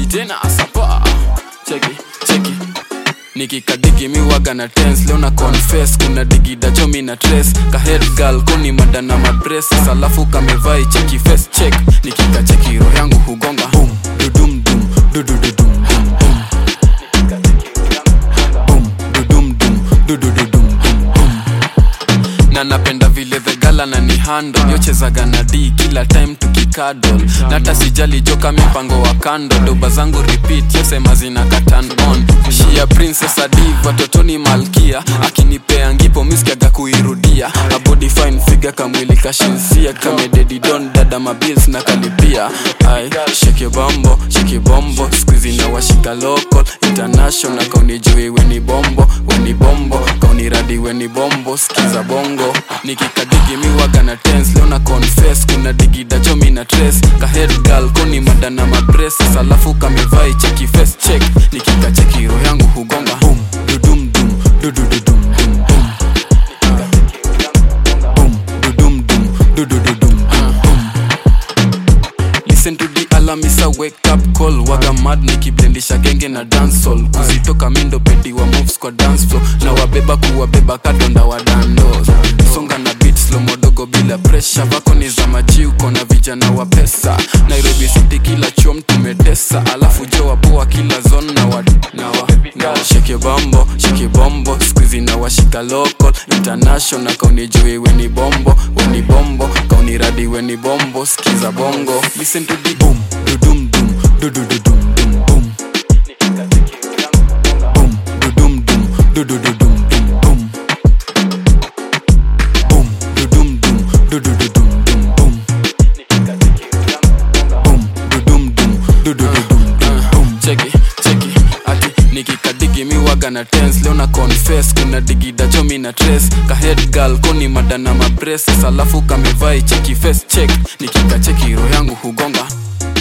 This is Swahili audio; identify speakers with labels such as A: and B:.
A: tena asapa cheki cheki nikikadigi miwaga na tens leo na confess kuna digida chomi na tres kahead girl kuni mada na madresses alafu kamevai cheki face check nikikacheki roho yangu hugonga boom dudum dum dudududum dum dum boom dudum dum dudududum dum dum na napenda vile vegala na ni hando yochezaga na d kila time tukikadol na hata sijali joka mipango wa kando doba zangu repeat yosema zina katan on shia princess adiv watotoni malkia akinipea ngipo miskiaga kuirudia a body fine figa kamwili kashinsia kamededidon dada mabils na kalipia ai sheke bombo sheke bombo skuizi na washika local international kaunijui weni bombo weni bombo kauniradi weni bombo skiza bongo nikikadigi miwaga na tens leo na confess kuna digida chomi na tres kahead girl koni mada na madresses alafu kamevai cheki face check nikikacheki roho yangu hugonga boom dudum dum dudududum dum dum boom dudum dum dudududum dum dum listen to the alarm is a wake up call waga mad nikiblendisha genge na dancehall kuzitoka mindo pedi wa moves kwa dance floor na wabeba kuwabeba kadonda wa dandos songa na beat slow modogo bila pressure vako ni za maji uko na vijana wa pesa nairobi city kila chom tumetesa alafu jo wapoa kila zone na wa na wa na wa shake bombo shake bombo squeezy na washika local international kaunijui weni bombo weni bombo kauniradi weni bombo skiza bongo listen to the boom dudum dum dudududum dum boom boom dudum dum dudududum dum boom boom dudum dum dudududum dum boom boom dudum dum dudududum dum boom cheki cheki ati nikikadigi miwaga na tens leo na confess kuna digida chomi na tres kahead girl koni mada na mabreses alafu kamevai cheki face check nikikacheki roho yangu hugonga